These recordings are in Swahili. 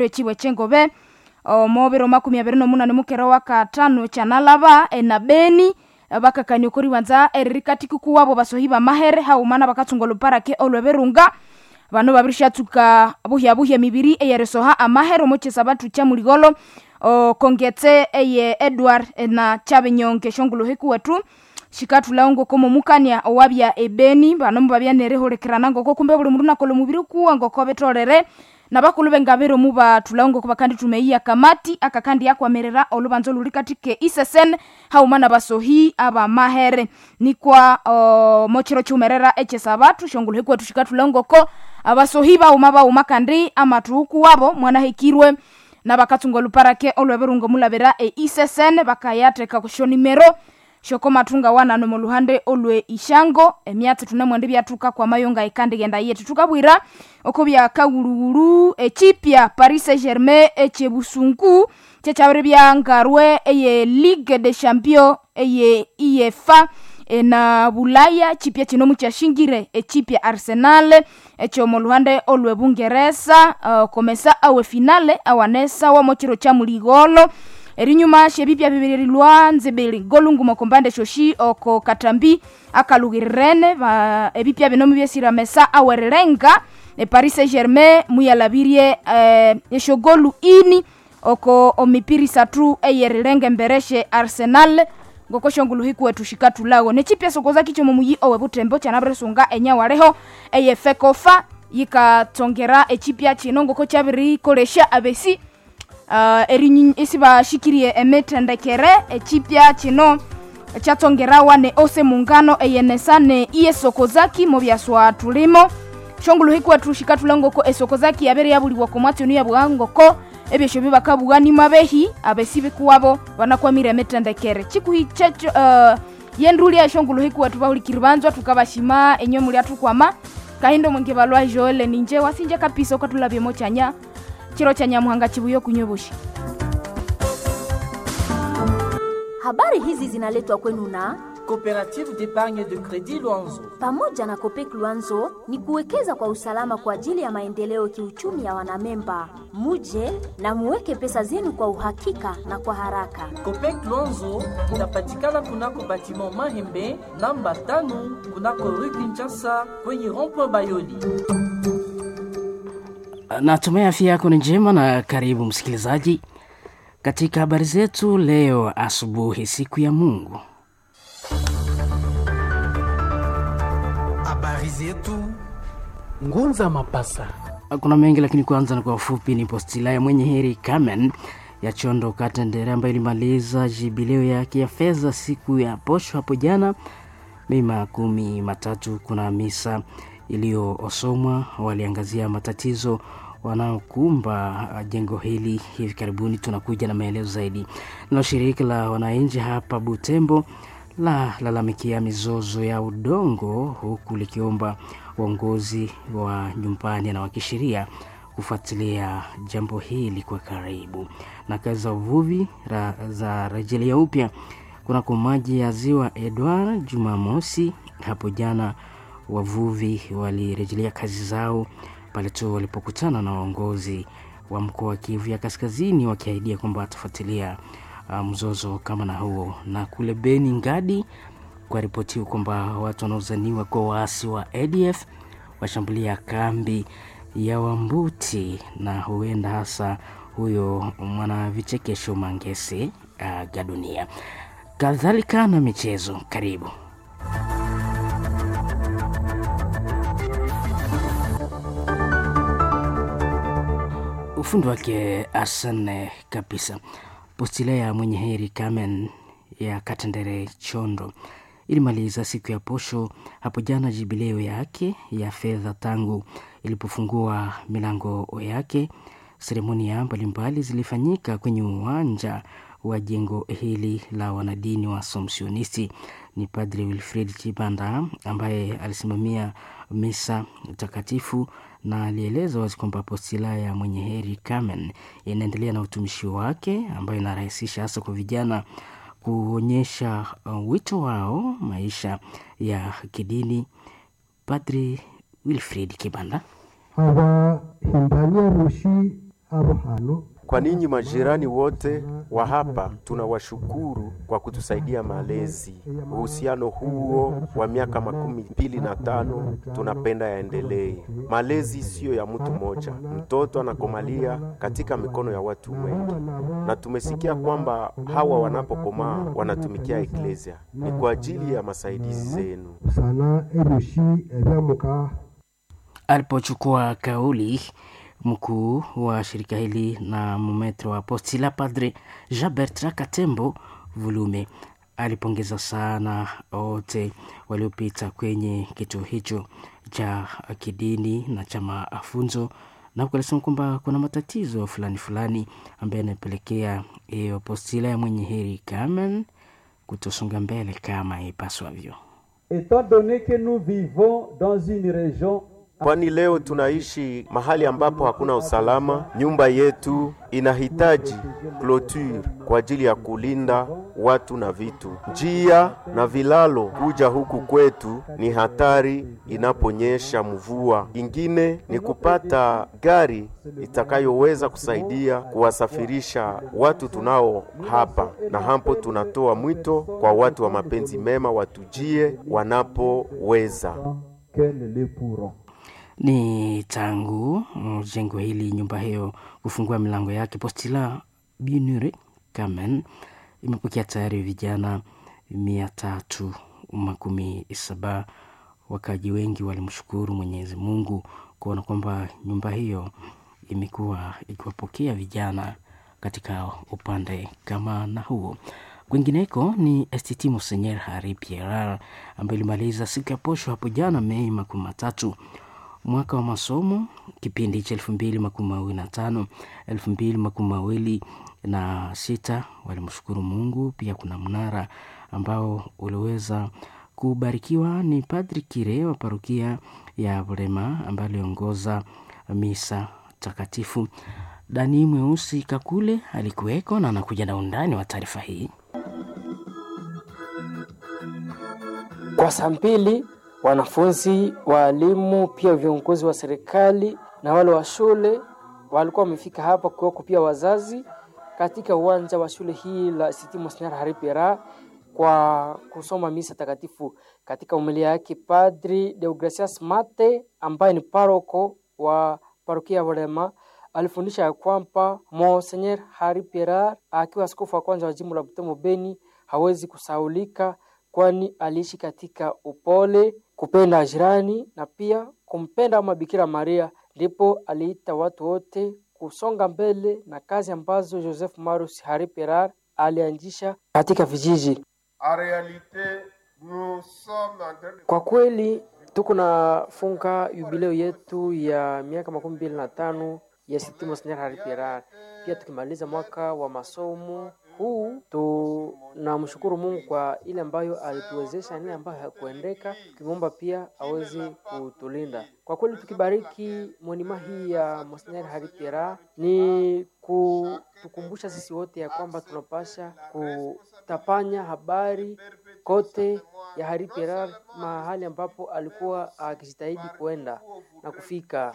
chiwe chengobe omobere makumi abiri nomunane mukere wa katano chanalaba ena beni bakakania okori wanza eririkatiki kuwabo basohi bamahere haumana bakatsunga oluparake olweberunga bano babirishatsuka buhya buhya mibiri eyeresoha amahere omochesa batu cha muligolo okongetse eye edward na chabenyonge shonguluhiku wetu shikatulawo ngoko momukania owabya ebeni bano mubabya nerehulikirana ngoko kumbe buli mundu nakola omubiri kuwa ngoko betolere nabakulu bengabere omu batulawo ngoko bakandi tumeiya kamati akakandi yakwamerera olubanza oluli katike isesen hauma na basohi abamahere nikwa uh, mochiro chiumerera echesa batu shonguluhiku wetu shikatulawo ngoko abasohi bauma bauma kandi amatuhuku wabo mwanahikirwe nabakatsunga oluparake olweberunga omulabira e isesen bakayateka kushonimero shoko matunga wanano muluhande olwe ishango emyatsi tunemwende byatuka kwa mayonga ikandigenda yetu tukabwira oko byakawuluwulu echipya paris saint germain echebusungu chechabire byangarwe eye ligue de champion eye iyefa na bulaya chipya chino muchashingire echipya arsenal echo muluhande olwe bungeresa uh, komesa awe finale awanesa wa mochiro cha muligolo erinyuma shebipya bibiri lwanze bili golungumo kombande shoshi oko katambi akalugirirene ebipya binomu byesira mesa awererenga e paris saint germain muyalabirie eh, eshogolu ini oko omipiri satu eyerirenge mbereshe arsenal ngoko shonguluhiku wetu shikatulago nechipya sokoza kichomo muyi owe butembo chanabiresunga enyawaleho eyefekofa yikatsongera echipya chino ngoko chabirikolesha abesi uh, eri isi bashikirie emitendekere echipya chino chatsongerawa ne ose mungano eyenesa ne iye sokozaki mu byaswa tulimo shonguluhiku wetu shikatulangoko esokozaki yabere yabuliwa komwatsi onu yabwangoko ebyesho bibakabuganima behi abesi bikuwabo banakwamire emitendekere chikuhi checho uh, yendulia eshonguluhiku wetu bahulikiri banzwa tukabashima enyo muli atukwama kahindo mwingi balwa joele ninje wasinje kapisa ukatulabyemo chanya chiro cha nyamuhanga chibuyo kunyoboshi habari hizi zinaletwa kwenu na coopérative d'épargne de crédit Luanzo. pamoja na Kopek Luanzo ni kuwekeza kwa usalama kwa ajili ya maendeleo kiuchumi ya wanamemba. Muje na muweke pesa zenu kwa uhakika na kwa haraka. Copec Luanzo inapatikana kunako batiment Mahembe namba tano kunako rue Kinshasa kwenye rond-point Bayoli. Natumai afya yako ni njema na karibu msikilizaji katika habari zetu leo asubuhi, siku ya Mungu. Habari zetu Ngunza Mapasa. Kuna mengi lakini kwanza na kwa ufupi ni postila ya mwenye heri Carmen ya Chondo Katendere ambayo ilimaliza jubileo yake ya fedha siku ya posho hapo jana Mei makumi matatu. Kuna misa iliyosomwa, waliangazia matatizo wanaokumba jengo hili. Hivi karibuni tunakuja na maelezo zaidi. Nalo shirika la wananchi hapa Butembo la lalamikia mizozo ya udongo huku likiomba uongozi wa nyumbani na wa kisheria kufuatilia jambo hili kwa karibu. Na kazi za uvuvi ra, za rejelea upya kunako maji ya ziwa Edward Jumamosi hapo jana, wavuvi walirejelea kazi zao pale tu walipokutana na waongozi wa mkoa wa Kivu ya Kaskazini wakiahidia kwamba watafuatilia uh, mzozo kama na huo. Na kule Beni Ngadi kwa ripotiwa kwamba watu wanaozaniwa kwa waasi wa ADF washambulia kambi ya Wambuti na huenda hasa huyo mwana vichekesho Mangese uh, gadunia. Kadhalika na michezo, karibu. ufundi wake Arsene kabisa. Postila ya mwenye heri Carmen ya Katendere Chondo ilimaliza siku ya posho hapo jana jubileo yake ya fedha tangu ilipofungua milango yake. Seremonia mbalimbali zilifanyika kwenye uwanja wa jengo hili la wanadini wa Somsionisti. Ni Padre Wilfred Chibanda ambaye alisimamia misa takatifu na alieleza wazi kwamba postila ya mwenye heri Carmen inaendelea na utumishi wake ambayo inarahisisha hasa kwa vijana kuonyesha uh, wito wao maisha ya kidini. Padri Wilfred Kibanda abahimbania rushi abo hano Kwa ninyi majirani wote wa hapa, tunawashukuru kwa kutusaidia malezi. Uhusiano huo wa miaka makumi mbili na tano tunapenda yaendelee. Malezi siyo ya mtu mmoja, mtoto anakomalia katika mikono ya watu wengi, na tumesikia kwamba hawa wanapokomaa wanatumikia eklesia. Ni kwa ajili ya masaidizi zenu. sana ebishi ebyamuka alipochukua kauli mkuu wa shirika hili na mumetro wa postila padre jean bertrand katembo vulume alipongeza sana wote waliopita kwenye kituo hicho cha kidini na cha mafunzo na huku alisema kwamba kuna matatizo fulani fulani ambayo yanapelekea hiyo postila ya mwenye heri Carmen kutosonga mbele kama ipaswavyo. Étant donné que nous vivons dans une région Kwani leo tunaishi mahali ambapo hakuna usalama. Nyumba yetu inahitaji cloture kwa ajili ya kulinda watu na vitu. Njia na vilalo kuja huku kwetu ni hatari inaponyesha mvua. Ingine ni kupata gari itakayoweza kusaidia kuwasafirisha watu tunao hapa, na hapo tunatoa mwito kwa watu wa mapenzi mema watujie wanapoweza. qu'elles le pourront. ni tangu mm, jengo hili nyumba hiyo kufungua milango yake postila binure kamen imepokea tayari vijana mia tatu makumi saba wakaji wengi walimshukuru mwenyezi mungu kuona kwamba nyumba hiyo imekuwa ikiwapokea vijana katika upande kama na huo kwingineko ni st monsenyer hari pierar ambaye ilimaliza siku ya posho hapo jana mei makumi matatu mwaka wa masomo kipindi cha elfu mbili makumi mawili na tano elfu mbili makumi mawili na sita walimshukuru mungu pia kuna mnara ambao uliweza kubarikiwa ni padri kire wa parokia ya vrema ambaye aliongoza misa takatifu dani mweusi kakule alikuweko na anakuja na undani wa taarifa hii Kwa saa mbili wanafunzi, waalimu, pia viongozi wa serikali na wale wa shule walikuwa wamefika hapa, kuweko pia wazazi katika uwanja wa shule hii la St. Monsignor Hari Pierre kwa kusoma misa takatifu. Katika umilia yake, Padri Deogracias Mate ambaye ni paroko wa parokia ya Walema alifundisha ya kwamba Monsignor Hari Pierre akiwa askofu wa kwanza wa jimbo la Butembo Beni hawezi kusaulika kwani aliishi katika upole, kupenda jirani na pia kumpenda ama Bikira Maria. Ndipo aliita watu wote kusonga mbele na kazi ambazo Joseph Marus Hari Perar alianzisha katika vijiji. Kwa kweli tuko na funga jubileo yetu ya miaka makumi mbili na tano ya St. Monsignor Hari Perar, pia tukimaliza mwaka wa masomo huu tunamshukuru Mungu kwa ile ambayo alituwezesha, ile ambayo hakuendeka, tukimwomba pia aweze kutulinda. Kwa kweli tukibariki monima hii ya Monsignor Hari Pierre ni kutukumbusha sisi wote ya kwamba tunapasha kutapanya habari kote ya Hari Pierre mahali ambapo alikuwa akijitahidi kuenda na kufika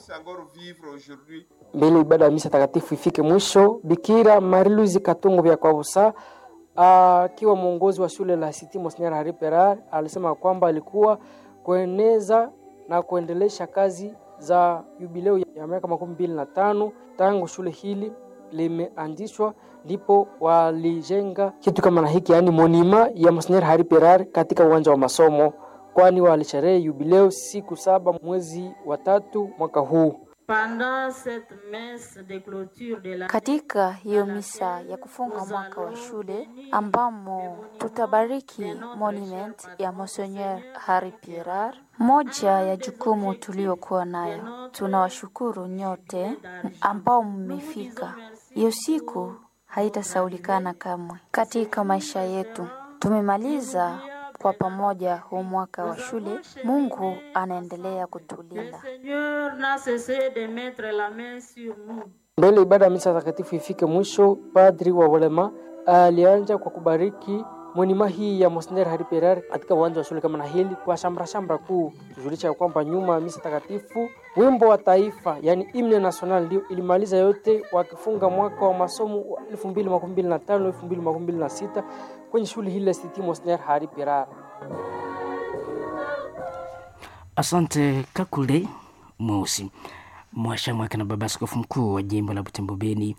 mbele ibada ya misa takatifu ifike mwisho. Bikira Mariluzi Katungu vya Kwabusa akiwa mwongozi wa shule la St. Monsignor Hari Pierre alisema kwamba alikuwa kueneza na kuendelesha kazi za jubileo ya miaka makumi mbili na tano tangu shule hili limeanzishwa, ndipo walijenga kitu kama na hiki, yaani monima ya Monsignor Hari Pierre katika uwanja wa masomo, kwani walisherehe jubileo siku saba mwezi wa tatu mwaka huu. Katika hiyo misa ya kufunga mwaka wa shule ambamo tutabariki monument ya Monseigneur Hari Pierre, moja ya jukumu tuliokuwa nayo, tunawashukuru nyote ambao mmefika. Hiyo siku haitasaulikana kamwe katika maisha yetu. Tumemaliza kwa pamoja huu mwaka wa shule. Mungu anaendelea kutulinda. Mbele ibada ya misa takatifu ifike mwisho, padri wa Walema alianza kwa kubariki monima hii ya Monseigneur Hari Pereira katika uwanja wa shule kama na hili kwa shamra shamra kuu, tujulisha kwamba nyuma ya misa takatifu wimbo wa taifa yani himne national ndio ilimaliza yote, wakifunga mwaka wa masomo wa 2025 2026 kwenye shule hili la City Monseigneur Hari Pereira. Asante Kakule Mweusi. Mwashamwake na baba askofu mkuu wa jimbo la Butembo Beni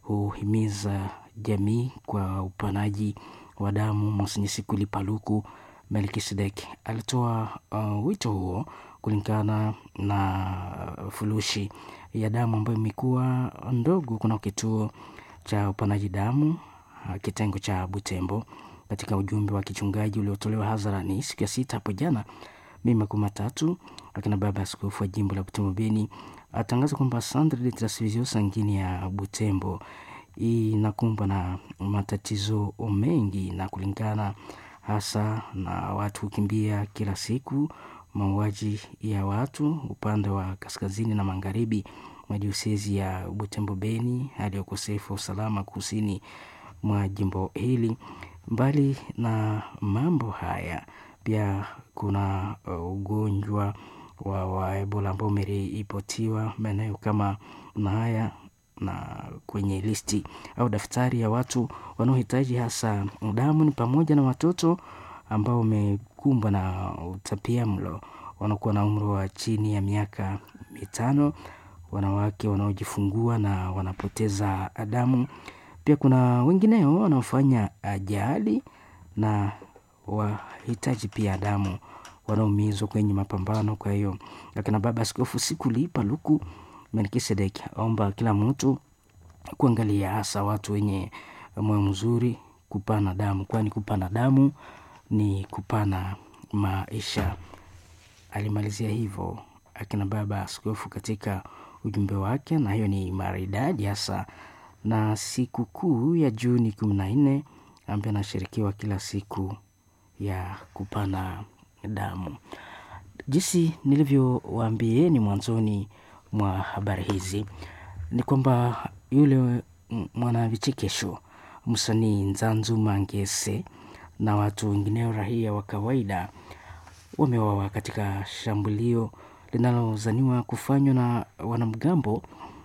huhimiza jamii kwa upanaji wa damu. Monsenye Sikuli Paluku Melkisedek alitoa uh, wito huo kulingana na furushi ya damu ambayo imekuwa ndogo kuna kituo cha upanaji damu uh, kitengo cha Butembo. Katika ujumbe wa kichungaji uliotolewa hadharani siku ya sita hapo jana Mei makumi matatu, akina baba askofu wa jimbo la Butembo Beni atangaza kwamba Centre de Transfusion Sanguine ya Butembo inakumbwa na matatizo mengi, na kulingana hasa na watu kukimbia kila siku, mauaji ya watu upande wa kaskazini na magharibi mwa diosezi ya Butembo Beni, hali ya ukosefu wa usalama kusini mwa jimbo hili. Mbali na mambo haya, pia kuna uh, ugonjwa wa, wa Ebola ambao umeripotiwa maeneo kama na haya na kwenye listi au daftari ya watu wanaohitaji hasa damu ni pamoja na watoto ambao wamekumbwa na utapia mlo wanakuwa na umri wa chini ya miaka mitano, wanawake wanaojifungua na wanapoteza damu. Pia kuna wengineo wanaofanya ajali na wahitaji pia damu wanaumizwa kwenye mapambano. Kwa hiyo akina baba askofu Sikuli Paluku Melkisedek aomba kila mtu kuangalia hasa watu wenye moyo mzuri kupana damu, kwani kupana damu ni kupana maisha. Alimalizia hivyo akina baba askofu katika ujumbe wake, na hiyo ni maridadi hasa na siku kuu ya Juni kumi na nne ambayo anashirikiwa kila siku ya kupana damu. Jinsi nilivyowaambieni mwanzoni mwa habari hizi ni kwamba yule mwanavichekesho msanii Nzanzu Mangese na watu wengineo raia wa kawaida wamewawa katika shambulio linalozaniwa kufanywa na wanamgambo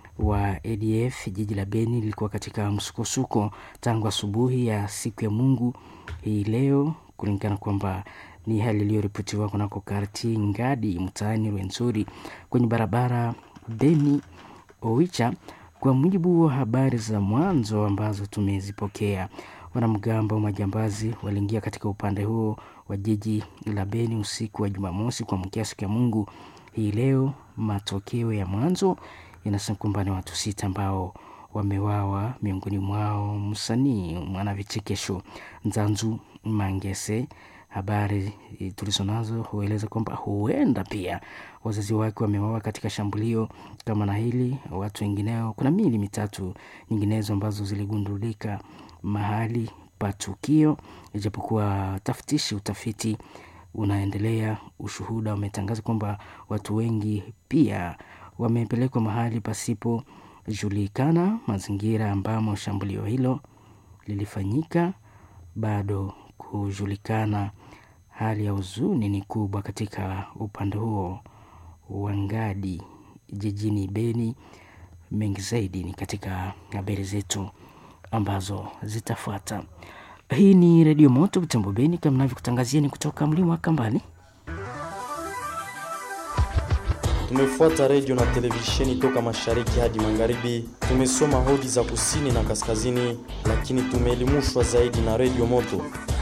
wa ADF. Jiji la Beni lilikuwa katika msukosuko tangu asubuhi ya siku ya Mungu hii leo, kulingana kwamba ni hali iliyoripotiwa kunako karti Ngadi mtaani Rwenzori kwenye barabara Beni Oicha. Kwa mujibu wa habari za mwanzo ambazo tumezipokea, wanamgambo wa majambazi waliingia katika upande huo wa jiji la Beni usiku wa Jumamosi kuamkia siku ya Mungu hii leo. Matokeo ya mwanzo yanasema kwamba ni watu sita ambao wamewawa, miongoni mwao msanii mwana vichekesho Nzanzu Mangese. Habari tulizo nazo hueleza kwamba huenda pia wazazi wake wamewawa katika shambulio kama na hili. Watu wengineo, kuna miili mitatu nyinginezo ambazo ziligundulika mahali pa tukio, ijapokuwa tafutishi utafiti unaendelea. Ushuhuda umetangaza kwamba watu wengi pia wamepelekwa mahali pasipojulikana. Mazingira ambamo shambulio hilo lilifanyika bado kujulikana. Hali ya huzuni ni kubwa katika upande huo wa Ngadi jijini Beni. Mengi zaidi ni katika habari zetu ambazo zitafuata. Hii ni Redio Moto Butembo Beni, kama navyokutangazieni kutoka mlima wa Kambani. Tumefuata redio na televisheni toka mashariki hadi magharibi. Tumesoma hodi za kusini na kaskazini, lakini tumeelimishwa zaidi na Redio Moto.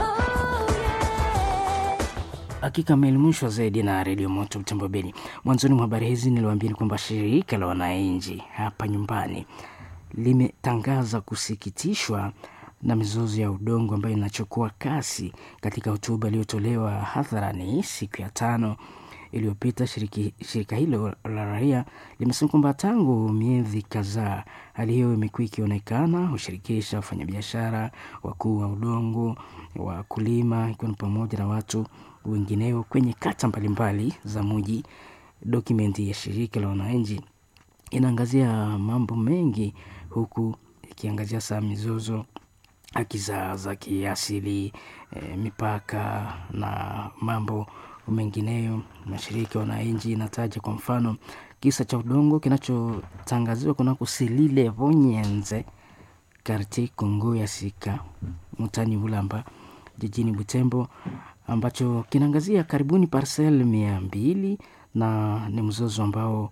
Hakika ameelimishwa zaidi na Redio Moto Butembo Beni. Mwanzoni mwa habari hizi niliwaambia kwamba shirika la wananchi hapa nyumbani limetangaza kusikitishwa na mizozo ya udongo ambayo inachukua kasi. Katika hotuba iliyotolewa hadharani siku ya tano iliyopita, shirika hilo la raia limesema kwamba tangu miezi kadhaa hali hiyo imekuwa ikionekana, hushirikisha wafanyabiashara, wakuu wa udongo, wakulima, ikiwa ni pamoja na watu wengineo kwenye kata mbalimbali za mji. Dokumenti ya shirika la wananchi inaangazia mambo mengi, huku ikiangazia saa mizozo haki za, za kiasili e, mipaka na mambo mengineyo. Mashirika wananchi inataja kwa mfano kisa cha udongo kinachotangaziwa kunako Selile Vonyenze karti Kongo ya Sika mtani Ulamba jijini Butembo ambacho kinaangazia karibuni parcel mia mbili na ni mzozo ambao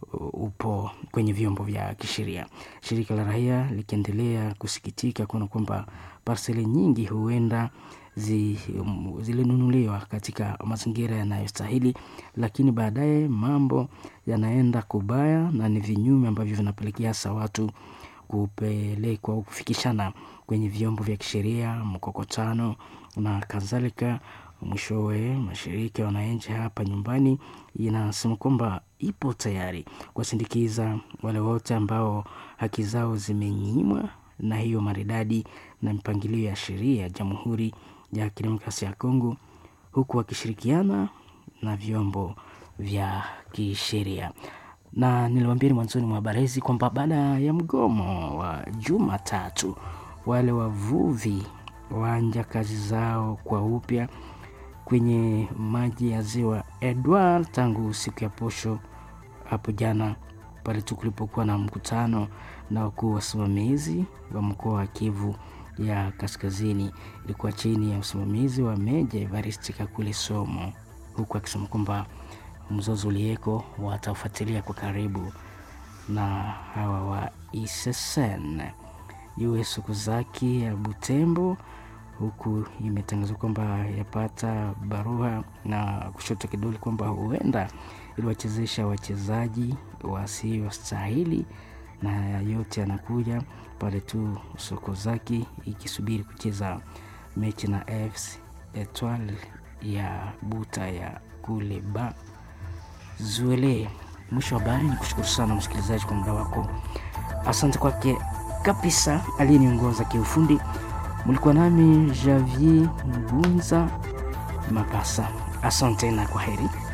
upo kwenye vyombo vya kisheria. Shirika la raia likiendelea kusikitika kuona kwamba parseli nyingi huenda zi, um, zilinunuliwa katika mazingira yanayostahili, lakini baadaye mambo yanaenda kubaya na ni vinyume ambavyo vinapelekea hasa watu kupelekwa au kufikishana kwenye vyombo vya kisheria, mkokotano na kadhalika. Mwishowe, mashirika ya wananchi hapa nyumbani inasema kwamba ipo tayari kuwasindikiza wale wote ambao haki zao zimenyimwa na hiyo maridadi na mipangilio ya sheria ya Jamhuri ya Kidemokrasia ya Kongo, huku wakishirikiana na vyombo vya kisheria. Na niliwaambia mwanzoni mwa habari hizi kwamba baada ya mgomo wa Jumatatu, wale wavuvi waanja kazi zao kwa upya kwenye maji ya ziwa Edward tangu siku ya posho hapo jana, pale tu kulipokuwa na mkutano na wakuu wasimamizi wa mkoa wa Kivu ya Kaskazini. Ilikuwa chini ya usimamizi wa Meja Evariste Kakule Somo, huku akisema kwamba mzozo ulieko watafuatilia kwa karibu na hawa wa ISSN. US Okuzaki ya Butembo huku imetangazwa kwamba yapata barua na kushoto kidole kwamba huenda iliwachezesha wachezaji wasiostahili, na yote yanakuja pale tu Sokozaki ikisubiri kucheza mechi na AFC Etoile ya Buta ya kule ba Zuele. Mwisho wa habari, ni kushukuru sana msikilizaji kwa muda wako. Asante kwake kabisa aliyeniongoza kiufundi. Mlikuwa nami Javier Ngunza Mapasa. Asante na kwa heri.